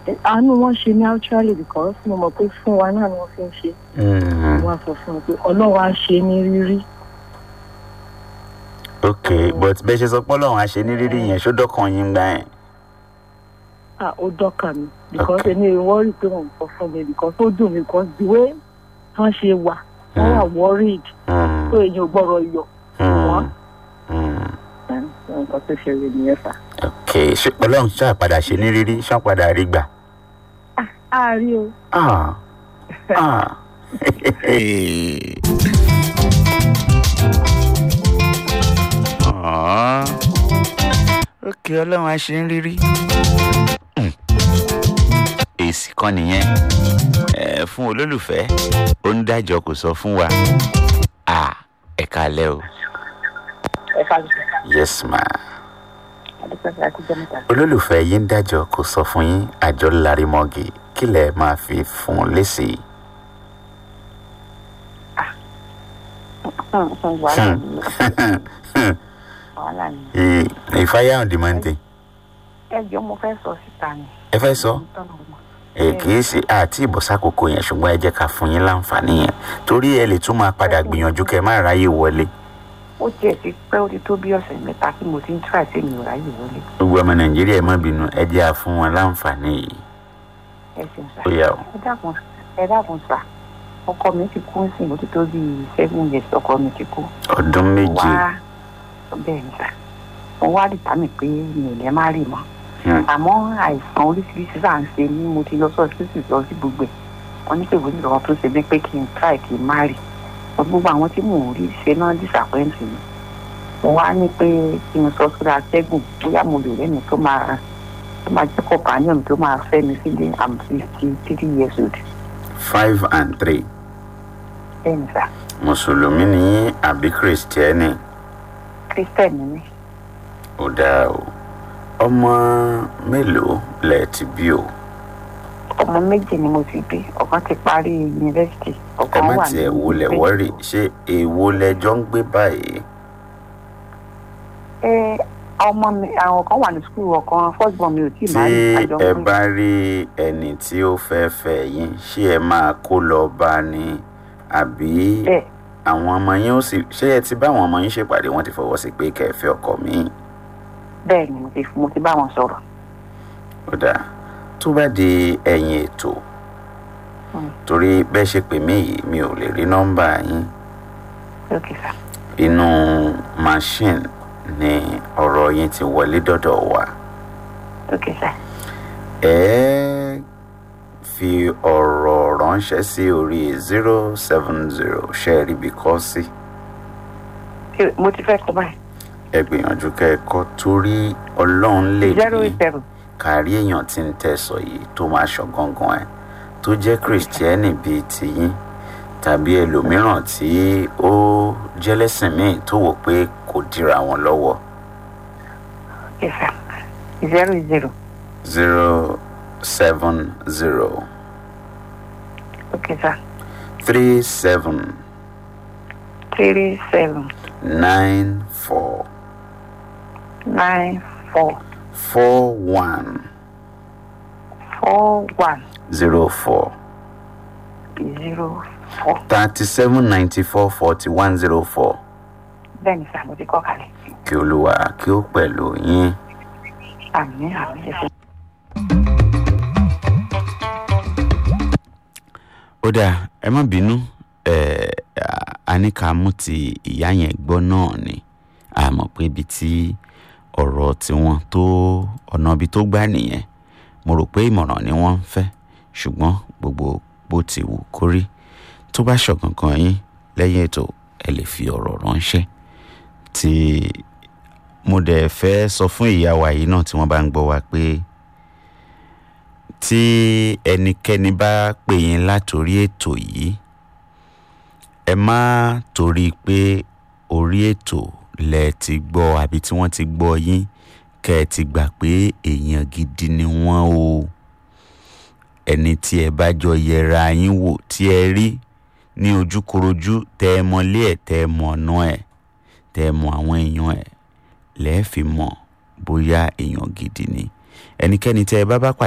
àánú wọn ṣe ní actually because mo mọ̀ pé fún wa náà ni wọ́n fi ń ṣe Mm, wọ́n á sọ fún mi pé ọlọ́run á ṣe ní rírí ok but bẹ́ẹ̀ ṣe sọ pé ọlọ́run àṣẹ ní rírí yẹn ṣó dọ́kàn yín gbà yẹn. ah ó dọ́kà mi because Okay. èmi ò worry pé wọ́n ń sọ fún mi because ó dùn mí because the way wọ́n ṣe wà wọ́n wà worried Mm, pé èyàn ò gbọ́dọ̀ yọ mm, wọ́n. mm. nǹkan tó ṣẹlẹ̀ nìyẹn fà. ok ṣé ọlọ́run ṣáà padà ṣe ní rírí ṣáà padà rí gbà. a rí o Ah, ah. Ah. ok ọlọ́run á ṣe ń rírí. Hmm. èsì kan nìyẹn Eh, fún olólùfẹ́ ó ń dájọ́ kò sọ fún wa Ah, ẹ kalẹ́ o ẹ ká ló yes ma adúpẹ́ fẹ́ akújọ́ mẹ́ta. olólùfẹ́ yín ń dájọ́ kò sọ fún yín àjọ larimọ́gì kí lẹ máa fi fún un lésì. wàhálà ni wàhálà ni. Ì- ìfáyà on the mountain ẹ jọ mo fẹ́ sọ síta ni. ẹ fẹ́ sọ ẹ kì í ṣe àti ìbọ̀sákòókò yẹn ṣùgbọ́n ẹ jẹ́ ká fún yín láǹfààní yẹn torí ẹ lè tún máa padà gbìyànjú kẹ má ráyè wọlé ó tiẹ̀ ti pẹ́ ó ti tó bí ọ̀sẹ̀ mẹ́ta tí mo ti ń tíra sí mi ò ráyè wọlé. gbogbo ọmọ nàìjíríà ẹ má bínú ẹ jẹ́ à fún wọn láǹfààní yìí ẹ ṣeun sá. ó yà ó ẹ dákun ẹ dákun sá ọkọ mi ti kú sí i ó ti tó bí seven years ọkọ mi ti kú. ọdún méje wá bẹ́ẹ̀ ni sá mo wá dìtà mí pé mi ò lẹ́ má rì mọ́. Hmm. àmọ́ àìsàn oríṣiríṣi sáà ń ṣe ní mo ti lọ sọ sísì lọ sí gbogbo ẹ̀ wọ́n ní pé ìwé ìrọ̀rùn tó ṣe mí pé kí n try kí n má rì gbogbo àwọn tí mò ń rí ṣe náà disappoint mi mo wá ní pé kí n sọ sórí atẹ́gùn bóyá mo lè rẹ́ni tó máa tó máa jẹ́ companion tó máa fẹ́ mi sílé i'm fifty three years old five and three bẹ́ẹ̀ ni sá mùsùlùmí ni yín àbí kìrìsìtẹ́nì christian ni mí ó dáa o ọmọ mélòó lẹ ti bí o ọmọ méjì ni mo ti bí ọ̀kan ti parí yunifásitì ẹ ọ̀kan má wà tiẹ̀ wulẹ̀ wọ́rì ṣé èwo lẹjọ́ ń gbé báyìí ẹ ọmọ mi àwọn kan wà ní skul ọ̀kan first born mi ò tí ì máa tí rí àjọ ẹ pé bá rí ẹni tí ó fẹ́ fẹ́ yín ṣé ẹ máa kó lọ bá ní àbí bẹ́ẹ̀ àwọn ọmọ yín ó sì ṣé ẹ ti bá àwọn ọmọ yín ṣèpàdé wọn ti fọwọ́ sí pé kẹfẹ́ ọkọ mi bẹ́ẹ̀ ni mo ti mo ti bá wọn sọ̀rọ̀ ó dáa tó bá di ẹ̀yìn ètò Mm. torí bẹ́ẹ̀ ṣe pè mí yìí mi ò lè rí nọ́mbà yín lókè sá inú machine ni ọ̀rọ̀ yín ti wọlé dọ́dọ̀ wa lókè sá ẹ fi ọ̀rọ̀ ránṣẹ́ sí orí zero seven zero ṣe rí bí kọ́ sí Ṣé mo ti fẹ́ kọ́ báyìí ẹ gbìyànjú kẹ́kọ̀ọ́ torí ọlọ́run lè zero ní eight seven kárí èèyàn tí ń tẹ̀sọ̀ yìí tó máa ṣọ gangan ẹ̀ tó jẹ́ kìrìsìtẹ́nì bíi tiyín tàbí ẹlòmíràn tí ó jẹ́lẹ́sìn míì tó wò pé kò dira wọn lọ́wọ́ lókè sá zero zero zero seven zero lókè sá three seven three seven nine four nine four four one four one zero four zero four thirty seven ninety four forty one zero four bẹ́ẹ̀ ni sá mo ti kọ́ kalẹ̀ kí olúwa kí ó pẹ̀lú yín. àmì àmì ẹ̀sìn. ó dáa ẹ má bínú ẹ a ní ká mú ti ìyá yẹn gbọ́ náà ni a mọ̀ pé ibi tí ọ̀rọ̀ tiwọn tó ọ̀nà ibi tó gbà nìyẹn mo rò pé ìmọ̀ràn ni wọ́n ń fẹ́ ṣùgbọ́n gbogbo bó ti wù kó rí tó bá ṣọ̀kankan yín lẹ́yìn ètò ẹ lè fi ọ̀rọ̀ ránṣẹ́ tí mo dẹ̀ fẹ́ sọ fún ìyá wa yìí náà tí wọ́n bá ń gbọ́ wa pé tí ẹnikẹ́ni bá pè yín látòrí ètò yìí ẹ má torí pé orí ètò lẹ ti gbọ́ àbí tí wọ́n ti gbọ́ yín kẹ́ ẹ ti gbà pé èèyàn gidi ni wọ́n o ẹni tí ẹ bá jọ yẹra yín wò tí ẹ rí ní ojúkorojú tẹ ẹ mọlé ẹ tẹ ẹ mọ ọ̀nà ẹ tẹ ẹ mọ àwọn èèyàn ẹ lẹ́ẹ̀ fi mọ̀ bóyá èèyàn gidi ni ẹnikẹ́ni tẹ ẹ bá bá pàdé